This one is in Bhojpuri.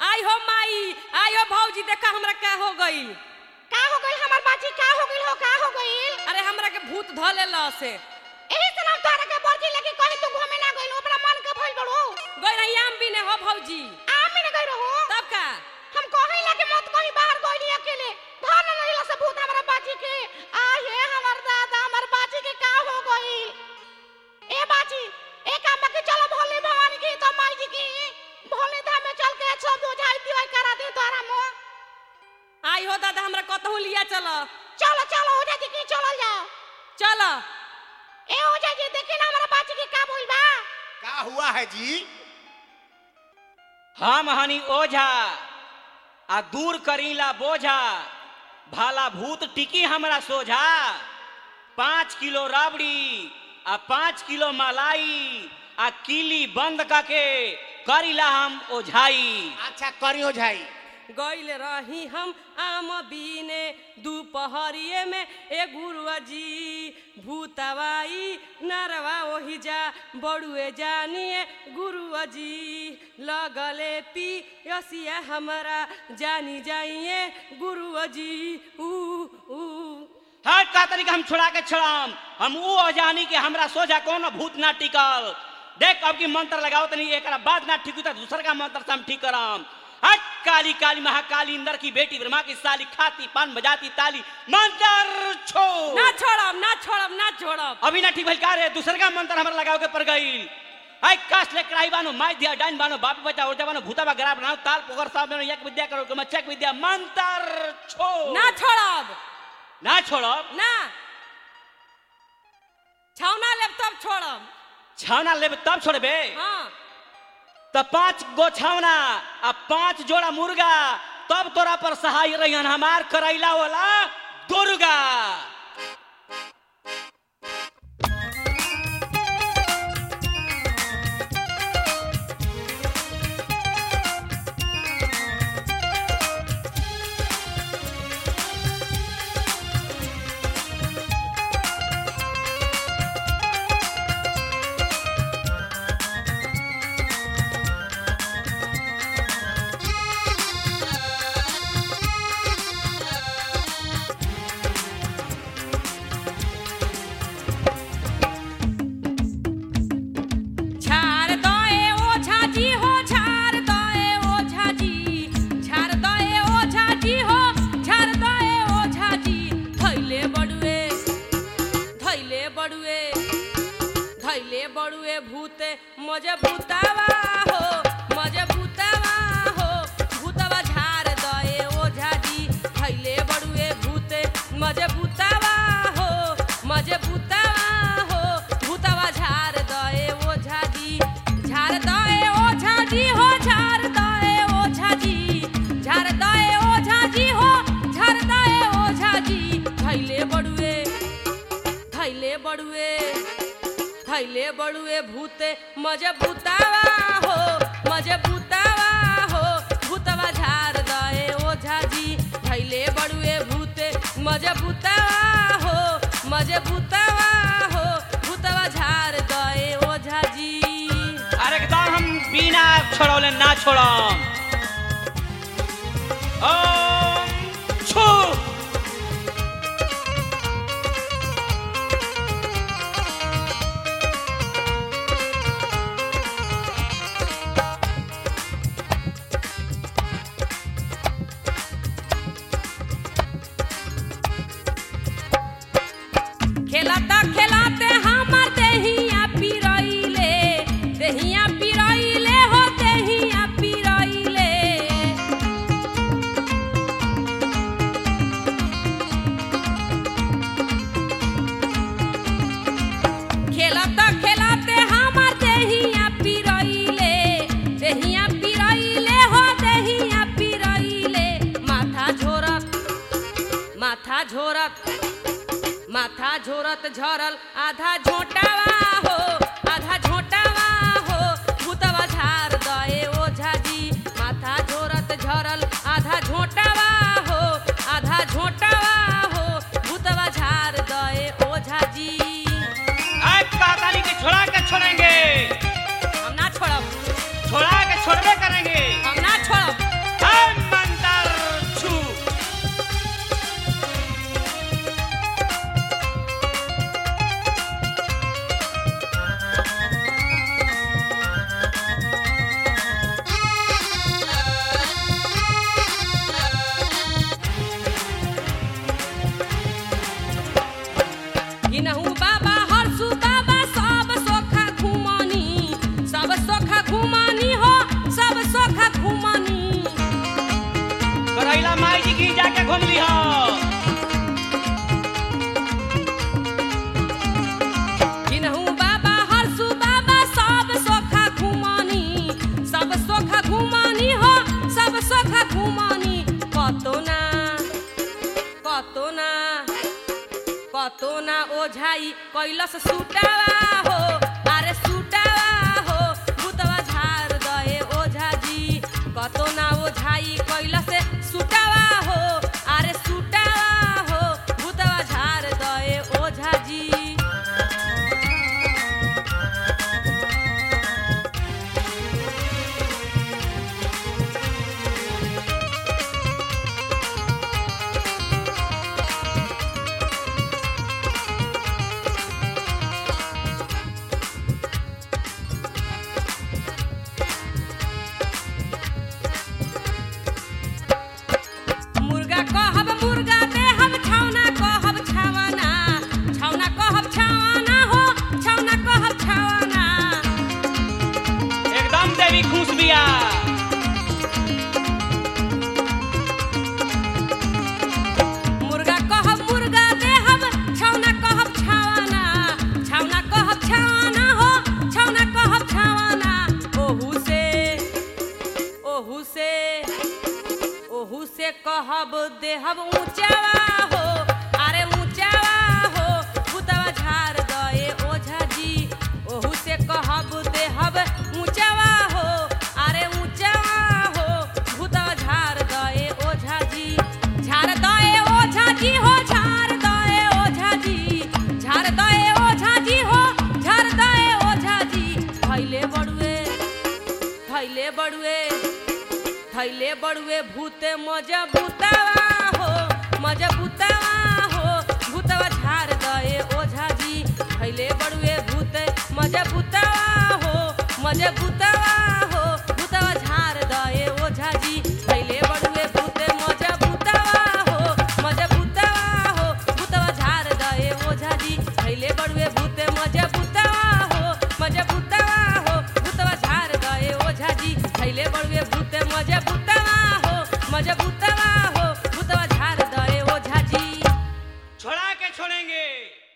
आई हो माई आई हो भौजी देखा हमरा का हो गई का हो गइल हमर बाजी का हो गइल हो का हो गइल अरे हमरा के भूत ध लेला से एही से नाम तोहरा के बर्जी लगी कहीं तू घूमे ना गइल ओकरा मन के भइल बड़ो गई रही आम भी ने हो भौजी आमी ना गइल हो तब का हम कहीं लगे मत कहीं बाहर गइली अकेले धन नहीं से भूत हमरा बाजी के आ हे हमर दादा हमर बाजी के का हो गइल ए बाजी ए काम के चलो भोले भवानी की तो माई जी की भोले धाम में चल के सब बुझाई दिवाई करा दे तोरा मो आई हो दादा हमरा कतहु लिया चल चलो चलो हो जाती की चलो जाओ चल ए हो जाती देखी ना हमारा बाजी के का बोल बा का हुआ है जी हम हनी ओझा आ दूर करीला बोझा भाला भूत टिकी हमरा सोझा पाँच किलो राबड़ी आ पाँच किलो मलाई आ किली बंद करके करीला हम ओझाई अच्छा करियो झाई गइल रही हम आम बीने दोपहरिए में ए गुरुआ जी भूतवाई नरवा ओही जा बड़ुए जानिए गुरुआ जी लगले पी यसिया हमरा जानी जाइए गुरुआ जी ऊ ऊ हर का तरीका हम छोड़ा के छड़ाम हम ऊ ओझानी के हमरा सोझा कोनो भूत ना टिकल देख अब की मंत्र लगाओ तनी एकरा बाद ना ठीक हुई तो दूसर का मंत्र से हम ठीक कराम हट काली काली महाकाली इंदर की बेटी ब्रह्मा की साली खाती पान बजाती ताली मंत्र छो ना छोड़ब ना छोड़ब ना छोड़ब अभी ना ठीक भइल का रे दूसर का मंत्र हमरा लगाओ के पड़ गईल आई काश ले कराई बानो माई दिया डाइन बानो बाप बचा उर्जा बानो भूता बा गरा बनाओ ताल पोकर साहब ने एक विद्या करो के मच्छक विद्या मंत्र छो ना छोड़ब ना छोड़ब ना छौना लेब तब छोड़ब छावना लेबे तब छोड़बे हाँ त पांच गो छावना आ पांच जोड़ा मुर्गा तब तोरा पर सहाय रहियन हमार करैला वाला दुर्गा झार दए ओझा जी हो झार दए ओझा जी झार दए ओझा जी हो झार दए ओझा जी थैले बड़ुए थैले बड़ुए थैले बड़ुए भूते मजे भूतावा हो मजे भूतावा हो भूतवा झार दए ओझा जी थैले बड़ुए भूते मजे भूतावा हो मजे भूतावा हो भूतवा झार दए ओझा जी झार दए ओझा जी हो झार दए ओझा जी झार दए ओझा जी हो झार दए ओझा जी थैले बड़ुए थैले बड़ुए थैले बड़ुए भूते मजे भूतावा हो मजे भूतावा हो भूतवा झार दए ओझा जी थैले बड़ुए भूते मजे भूतावा हो मजे भूतावा हो भूतवा झार दए ओझा जी अरे एकदम हम बिना छोड़ौले ना छोड़म ओम छू खेलता खेलाते हमर देहिया पिरैले देहिया पिरैले हो देहिया पिरैले खेलता खेलाते हमर देहिया पिरैले देहिया पिरैले हो देहिया पिरैले माथा झोरत माथा झोरत माथा झोरत झरल आधा झोटावा हो आधा झोटावा हो भूतवा झार दए ओझा जी माथा झोरत झरल आधा झोटावा हो आधा झोटावा हो भूतवा झार दए ओझा जी आज काताली के छोड़ा के छोड़ेंगे हम ना छोड़ब छोड़ा के छोड़बे करेंगे हम ना छोड़ब लिया के घूम ली हो किन्हू बाबा हरसू बाबा सब सोखा घुमानी सब सोखा घुमानी हो सब सोखा घुमानी कतो ना कतो ना कतो ना ओझाई कैलस सुटावा हो अरे सुटावा हो भूतवा झार दए ओझा जी कतो ना ओझाई कैलस सुटावा हो अरे सुटावा हो भूतवा झार दए ओझा जी मुर्गा कहब मुर्गा देहब छौना कहब छावना छौना कहब छावना हो छौना कहब छावना एकदम देवी खुश बिया मुर्गा कहब मुर्गा देहब छौना कहब छावना छौना कहब छावना हो छौना कहब छावना ओहू से ओहू से ओहू से कहब देहब ऊंचावा हो अरे ऊंचावा हो भूतवा झार दए ओझा जी ओहू से कहब देहब ऊंचावा हो अरे ऊंचावा हो भूतवा झार दए ओझा जी झार दए ओझा जी हो झार दए ओझा जी झार दए ओझा जी हो झार दए ओझा जी भैले बड़ुए थैले बड़ुए थैले बड़ुए भूते मजा भूतावा हो मजा भूतावा हो भूतवा झार दए ओझा जी थैले बड़ुए भूते मजा भूतावा हो मजा भूतावा हो भूतवा झार दए ओझा जी थैले बड़ुए भूते मजा भूतावा हो मजा भूतावा हो भूतवा झार दए ओझा जी थैले बड़ुए भूते मजा भूतावा हो मजा भूतावा हो भूतवा झार दए ओझा जी थैले बड़ुए भूते मजा भूतावा हो मजा भूतावा हो भूतवा झार दए ओझा जी छोड़ा के छोड़ेंगे